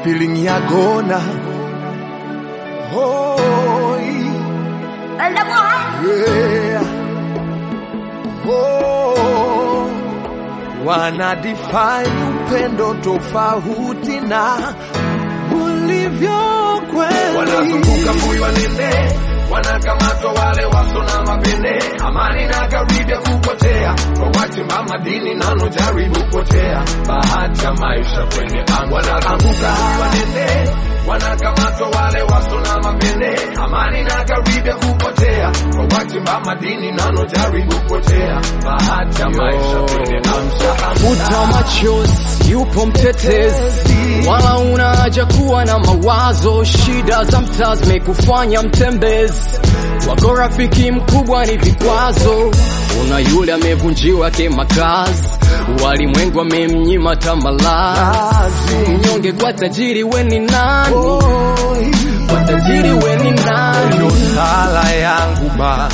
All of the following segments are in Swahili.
feeling ya gona. Oh, yeah. Oh, wana define upendo tofauti na ulivyo kweli. wanazunguka mbuyu wanene wanakamatwa wale waso na mapene amani na karibia kupotea kwa wachimba madini nano jaribu potea bahati ya maisha kwenye anga wanaanguka wanene wanakamatwa wale waso na mapene amani na karibia kupotea kwa wachimba madini nano jaribu potea bahati ya maisha kwenye anga Futa machozi, yupo mtetezi, wala una haja kuwa na mawazo. Shida za mtaa zimekufanya mtembezi, wako rafiki mkubwa ni vikwazo. Una yule amevunjiwa kimakazi, walimwengu amemnyima tamalazi. Mnyonge kwa tajiri, we ni nani? Kwa tajiri, we ni nani? Ndio sala yangu ba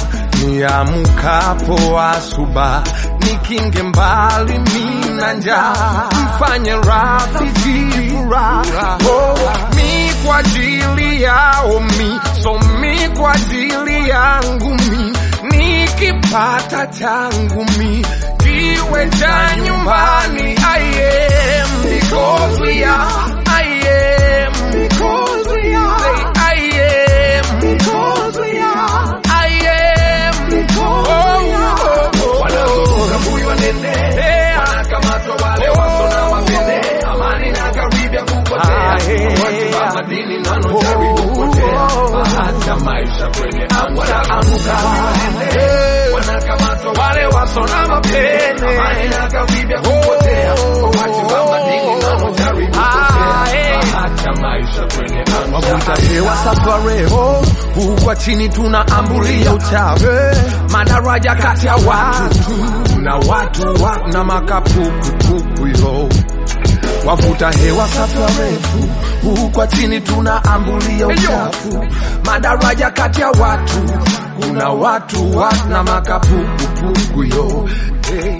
niamkapo asuba, nikinge mbali mina njaa, mfanye rafiki furaha oh, mi kwa ajili yao mi so mi kwa ajili yangu mi nikipata changu mi kiwe cha nyumbani I am because we are I am because we are Say, I am because we are I am because we are wanazunguka mbuyu wanene wanakamatwa wale waso na mapene amani na karibia kupotea Ah, yeah. wachimba madini nano jaribu kupotea bahati ya maisha kwenye anga wanaanguka wanene wanakamatwa wale waso na mapene amani na karibia kupotea wachimba madini nano jaribu kupotea bahati ya maisha kwenye anga Wavuta hewa safareho huko chini tunaambulia uchafu madaraja kati ya watu na watu wa, na makapukupuku yo wavuta hewa safarefu huko chini tunaambulia uchafu madaraja kati ya watu kuna watu wa, na makapukupuku yo hey.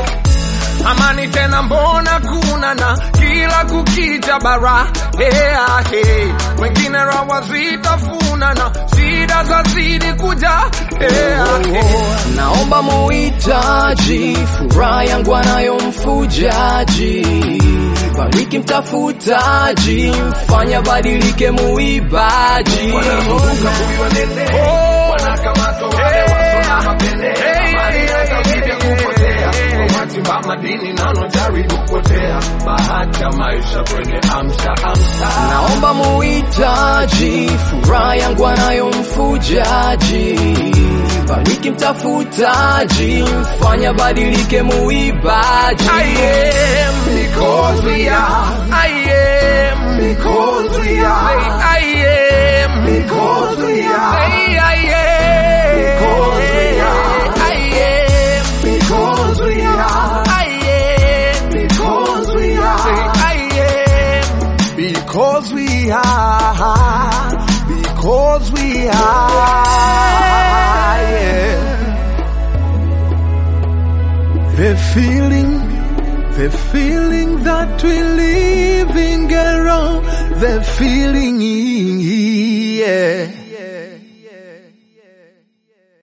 Amani tena mbona kuna na kila kukicha bara hea he wengine rawa zitafuna na shida zazidi kuja hea he Naomba muhitaji furaha yangu anayo mfujaji, bariki mtafutaji, mfanya badilike muibaji. wanazunguka mbuyu wanene wanakamatwa wale waso na mapene amani na karibia kupotea wachimba madini nano jaribu kupotea bahati ya maisha kwenye amsha amsha Naomba muhitaji furaha yangu anayo mfujaji, bariki mtafutaji, mfanya badilike muibaji. I am because we are I am because we are I am because we are I am because we are I am because we are I am because we are I am because we are because we are yeah. The feeling, the feeling that we living around, the feeling, yeah.